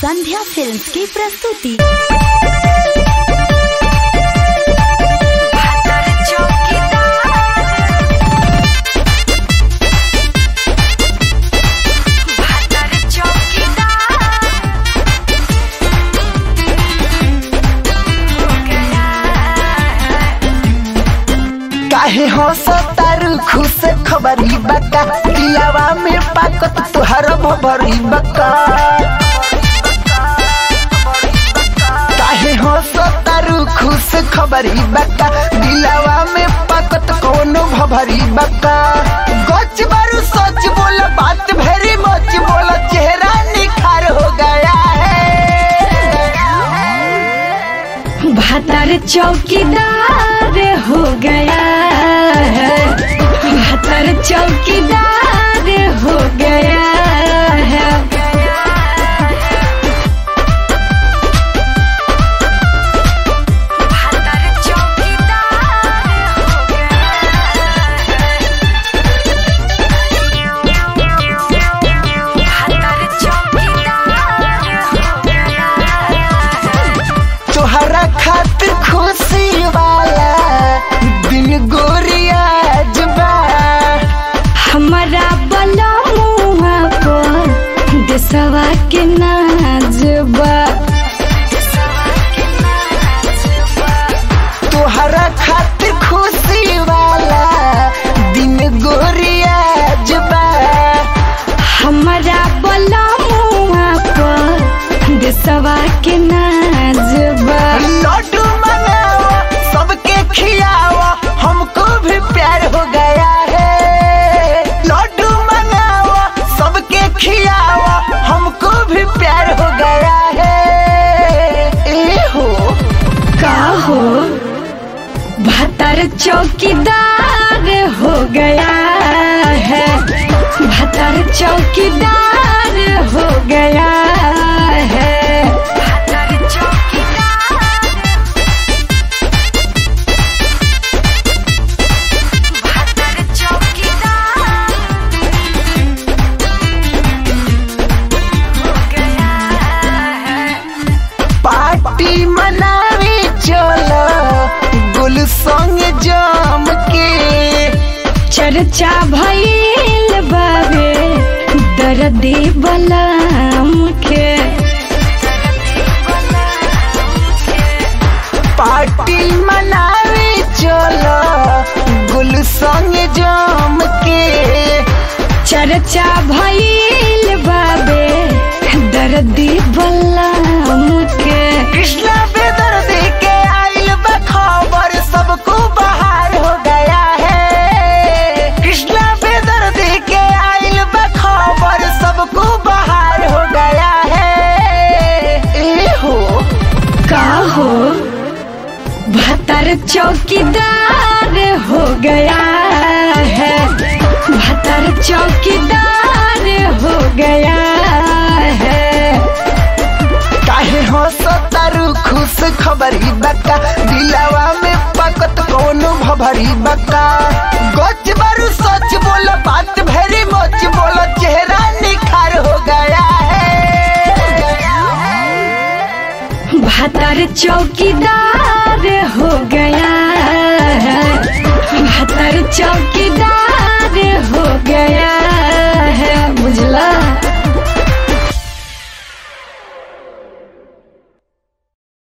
संध्या films की प्रस्तुति काहे हंसो तारू खुश खबरी बका दिलावा में पाकत तुहर भबरी बका काहे हंसो तारू खुश खबरी बका दिलावा में पाकत कोनो भभरी बका गच बारू सच बोल बात भेरी मच बोल चेहरा निखार हो गया है भातर चौकीदार हो गया है भातर चौकीदार हो गया है तोहरा खातिर खुशी वाला दिन गोरिया जबा हमारा बला मुआ पर देसवा के नाजबा तोहरा खातिर खुशी वाला दिन गोरिया जबा हमारा बला मुआ पर देसवा के नाजबा लड्डू मंगाओ सबके खिलाओ हमको भी प्यार हो गया है लड्डू मंगाओ सबके खिलाओ हमको भी प्यार हो गया है ए हो का हो भातर चौकीदार हो गया है भातर चौकीदार हो गया है पार्टी मनावे चलो गुल संग जम के चर्चा भइल बाबे दर्दी बलाम के पार्टी मनावे चलो गुल संग जम के चर्चा भइल बाबे दर्दी बलाम के कृष्णा बेदर्दी के आइल बखबर सबको बाहर हो गया है कृष्णा बेदर्दी के आइल बखबर सबको बाहर हो गया है ए हो का हो भातर चौकीदार हो गया है भातर चौकीदार हो गया है काहे हंसो तारू खुश खबरी बका दिलावा में पकत कोनो भभरी बका गच बारू सच बोल बात भेरी मच बोल चेहरा निखार हो गया है भातर चौकीदार हो गया है भातर चौकीदार हो गया है बुझला